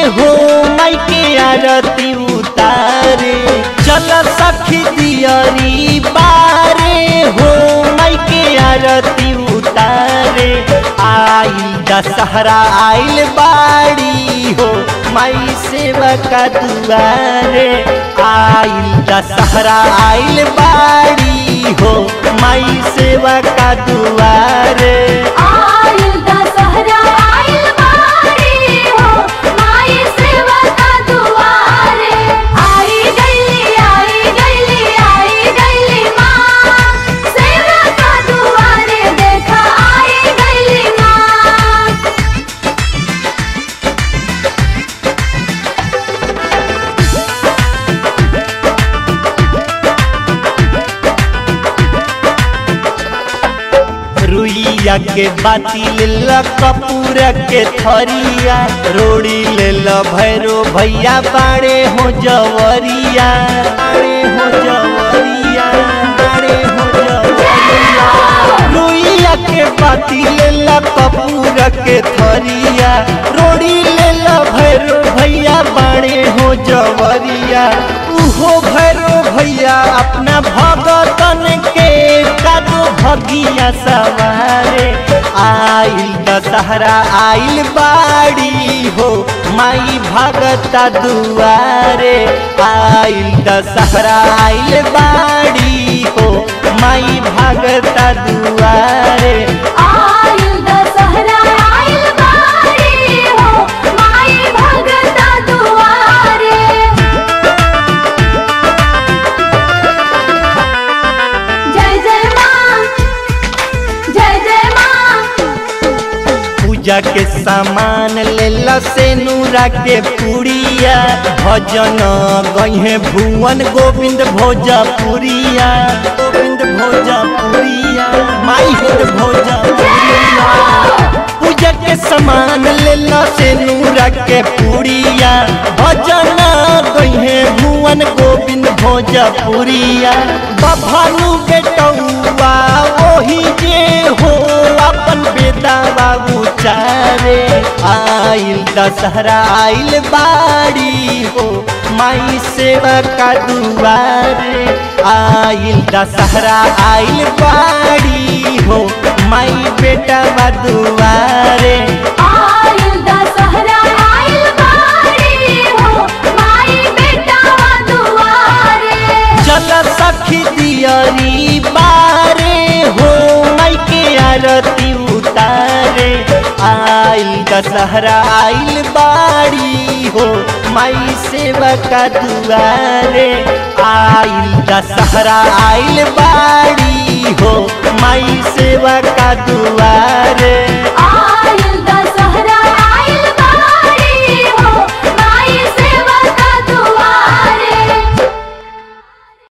हो माई के आरती उतारे चल सखी दियरी बारे हो माई के आरती उतारे आई दशहरा आइल बाड़ी हो माई सेवा का दुआरे आइल दशहरा आइल बाड़ी हो माई सेवा का दुआरे आइल दशहरा आइल बारी हो माई सेवा का दुआरे आई गईली आई गईली आई गईली माँ सेवा का दुआरे देखा आई गईली माँ रुइया के बाती लेल कपूर के थरिया रोड़ी लेल भैरो भैया बाड़े हो जवरिया बाड़े हो जवरिया बाड़े हो जवरिया रुइया के बाती लेल कपूर के थरिया रोड़ी लेल भैरो भैया बाड़े हो जवरिया उहो भैरो भैया अपना भगतन के कादो भगिया सवारे आइल दशहरा आइल बाड़ी हो माई भगता दुआरे आइल दशहरा आइल बाड़ी हो माई भगता दुआरे आइल दशहरा आइल बारी हो माई भगता दुआरे जय जय माँ जय जय माँ पूजा के सामान लेला से नूरा के पुड़िया भजन गहे भुवन गोविंद भोजपुरिया गोविंद भोजपुरिया माई हिंद भोजपुरिया पूजा के सामान लेला से नूरा के पुड़िया भजन गहे भुवन गोविंद भोजपुरिया बभानु बेटौआ ओही जे हो अपन बेटा बाबू चारे आइल दशहरा आइल बाड़ी हो माई सेवा का दुआरे आइल दशहरा आइल बाड़ी हो माई बेटा बा दुआरे आइल दशहरा आइल बारी हो माई बेटा दुआरे चल सखी दियरी बारे हो माई के आरती उतारे आइल दशहरा आइल बाड़ी हो माई सेवा का दुआरे आइल दशहरा आइल बाड़ी हो माई सेवा का दुआरे आ